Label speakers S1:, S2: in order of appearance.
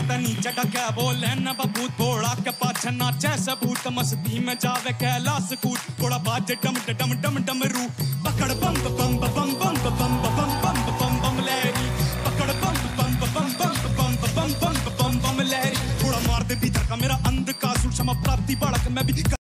S1: ते नीचे का क्या बोले न बबू थोड़ा के पाछे नाचे सबूत मस्ती में जावे कैलाश कूद थोड़ा बाजे डम डम डम डम रू पकड़ बम बम बम बम बम बम बम बम बम बम लहरी पकड़ बम बम बम बम बम बम बम बम बम बम लहरी थोड़ा मार दे भीतर का मेरा अंध का सुषमा प्राप्ति बालक मैं भी